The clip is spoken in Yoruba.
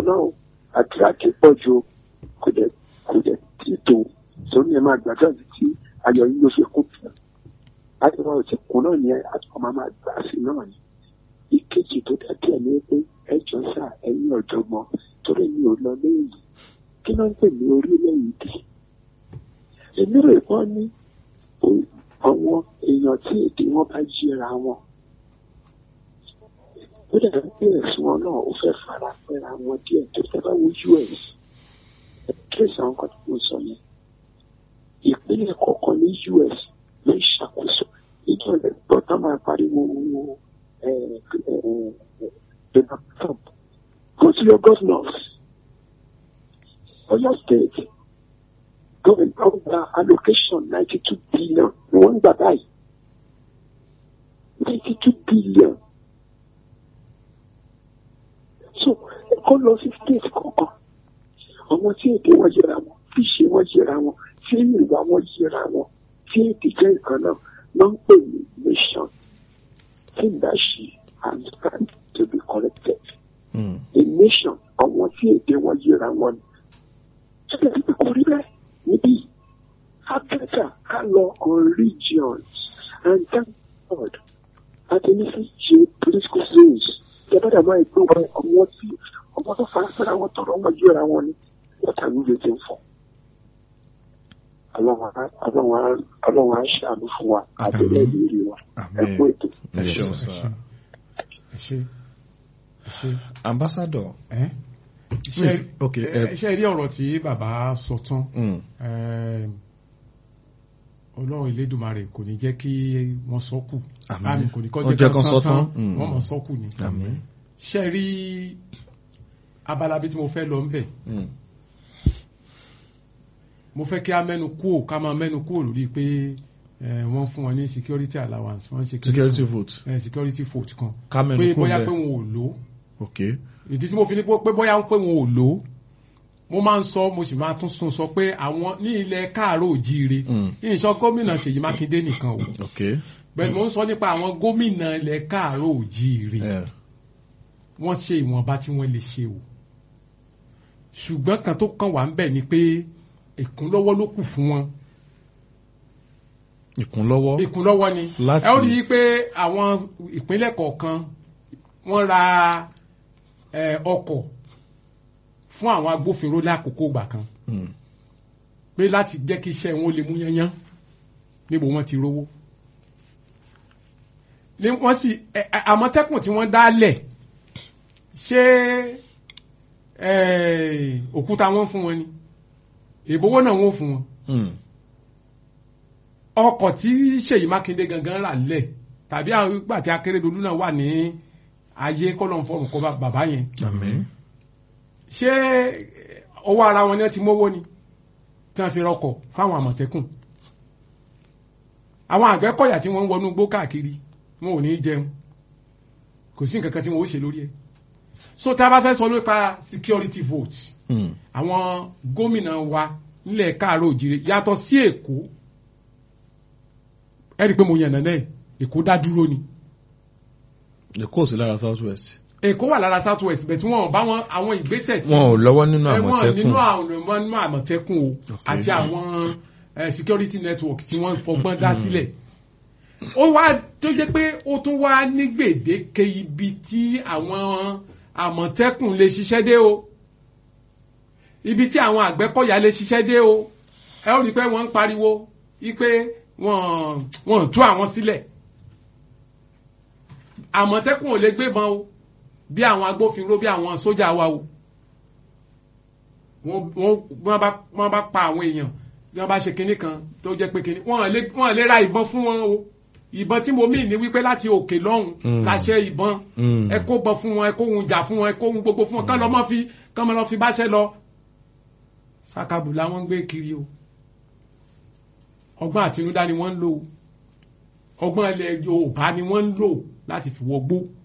náà o àdúrà ti pọ̀ ju o. kò dẹ̀ kò dẹ̀ tí tó sórí ẹ̀ máa gbàdúrà títí ayọ̀ yín ló fi kún fún láti wọn ò ti kún náà ní àtúkọ̀ máa máa gbà sí náà ni ìkejì tó dàbí ẹ̀ ní pé ẹjọ́ sà ẹ̀yin ọ̀jọ̀gbọ́n torí mi ò lọ léyìí kí ló ń pè ní orílẹ̀-èdè èmi rò wọ́n ní o- àwọn èèyàn tí èdè wọn bá yíra wọn ó dẹ̀ ń pè ẹ̀sùn wọn náà ó fẹ́ fara pẹ́ra wọn díẹ̀ tó fẹ́ bá wo us kéèsì àwọn kan tó ń sọ yẹn ìpínlẹ̀ kọ̀ọ̀kan ní us ló ń ṣàkóso ìjọ rẹ̀ gbọ́ tá máa pariwo ẹ̀ ẹ̀ Donald Trump go to your governors Oyo state government of the allocation ninety two billion ni wọ́n ń gbà báyìí ninety two billion so ẹ̀kọ́ lọ sí state kọ̀ọ̀kan àwọn tí èdè wọn yẹra wọn tí ìṣe wọn yẹra wọn tí ìwà wọn yẹra wọn tí èdè jẹ́ nǹkan náà ló ń pè ní nation tí that she has stand to be corrected Mm. a nation àwọn tí èdè wọn yẹra wọn ni ṣẹlẹ̀ tí kò rí bẹ́ẹ̀ níbí Africa ká lọ on regions and thank God àtẹnifí ṣe political zones ìjọba máa gbé wọn ọmọ tí ọmọ tó fara fẹ́ra wọn tọrọ wọn yẹra wọn ni wọ́n tàbí lè ti ń fọ́ ọlọ́run á ṣàánú fún wa àbẹ̀lẹ̀ ìrírí wa ẹ kú ètò. ẹ ṣeun ẹ sá. ṣe ẹ ṣe ẹ ṣe ambassador. ẹ ṣe ok ẹ ṣe rí ọ̀rọ̀ tí bàbá sọ tán Mm. Ẹm, ọlọ́run ìlédùmarè kò ní jẹ́ kí wọ́n sọ́kù Àmín. àmì kò ní kọ́ Ó jẹ́ jẹ́ kán kán sán sọ tán. tán Mm. wọ́n mọ̀ sọ́kù ni àmín. ṣe rí abala bí tí mo fẹ́ lọ ń bẹ̀ Mm. mo fẹ́ kí a mẹ́nu kúò ká máa mẹ́nu kúò lórí pé ẹ, wọ́n fún wọn ní security allowance wọ́n ṣe kí security vote. ẹ, security vote kan ká mẹ́nu pé kúrò bóyá pé bẹ́ẹ̀. wọn ò lò ó ok ìdí tí mo fi ní pé bóyá pé wọn ò lò ó mo máa ń sọ mo sì máa tún sún sọ pé àwọn ní ilẹ̀ káàárọ̀ òjíire Mm. ìṣọ gómìnà Ṣèyí Mákindé nìkan o ok. bẹ́ẹ̀ mo ń sọ nípa àwọn gómìnà ilẹ̀ káàárọ̀ òjíire ẹ wọ́n ṣe ìwọ̀nba tí wọ́n lè ṣe o ṣùgbọ́n kan tó kàn wá ń bẹ̀ ni pé ìkúnlọ́wọ́ ló kù fún wọn ìkúnlọ́wọ́. ìkúnlọ́wọ́ ni Láti- ẹ ó rí i pé àwọn ìpínlẹ̀ kọ̀ọ̀kan wọ́n ra eh, ọkọ̀ fún àwọn agbófinró lákòókò ìgbà kan Mm. pé láti jẹ́ kí iṣẹ́ wọn lè mú yányán níbo wọ́n ti rówó. ní wọ́n sì ẹ- ẹ- àmọ̀tẹ́kùn tí wọ́n dálẹ̀ ṣé eh, òkúta wọn fún wọn ni ìbówó náà wọ́n fún wọn. Mm. ọkọ̀ tí Ṣèyí Mákindé gangan rà lẹ̀ tàbí àwọn ìgbà tí Akérédolú náà wà ní ayé kọ́lọ̀ fọ́ọ̀mù kọ́ bá- bàbá yẹn àmín. ṣé ọwọ́ ara wọn ni wọ́n ti mówó ni tí wọ́n fi rọkọ̀ fáwọn àmọ̀tẹ́kùn àwọn àgbẹ̀kọ̀yà tí wọ́n ń wọnú gbó káàkiri wọn ò ní í jẹun kò sí nǹkan kan tí wọ́n ó ṣe lórí ẹ̀ so tá a bá fẹ́ sọ nípa security vote Mm. àwọn gómìnà wa nílẹ̀ káàárọ̀ òjìrè yàtọ̀ sí Èkó ẹ rí i pé mo yànnà náà Èkó dá dúró ni èkó ò sí lára south west. Èkó wà lára south west bẹ̀ tí wọ́n bá wọn àwọn ìgbésẹ̀ tí wọn ò lọ́wọ́ nínú ẹ, wọ́n àmọ̀tẹ́kùn nínú àwọn ọmọ nínú àmọ̀tẹ́kùn o Okay. àti àwọn eh, security network tí wọ́n fọgbọ́n dá sílẹ̀ ó wá tó jẹ́ pé ó tún wá ní gbèdéke ibi tí àwọn àmọ̀tẹ́kùn lè ṣiṣẹ́ dé o ibi tí àwọn àgbẹ̀kọ̀yà lè ṣiṣẹ́ dé o ẹ ó rí i pé wọ́n ń pariwo wípé wọ́n wọ́n tú àwọn sílẹ̀ àmọ̀tẹ́kùn ò lè gbébọn o bí àwọn agbófinró bí àwọn sójà wa o wọ́n wọ́n wọ́n bá wọ́n bá pa àwọn èèyàn bí wọ́n bá ṣe kinní kan tó jẹ́ pé kinní wọ́n lè wọ́n lè ra ìbọn fún wọn o ìbọn tí mo mí ní wípé láti òkè lọ́hùn Mm. láṣẹ ìbọn Mm. ẹ kó bọ fún wọn ẹ kó ohun jà fún wọn ẹ kó ohun gbogbo fún wọn kán lọ mọ́ fi kán lọ fi báṣẹ lọ sàkàbùlà wọ́n ń gbé kiri o ọgbọ́n àtinúdá ni wọ́n ń lò o ọgbọ́n ilẹ̀ Yorùbá ni wọ́n ń lò láti fi wọgbó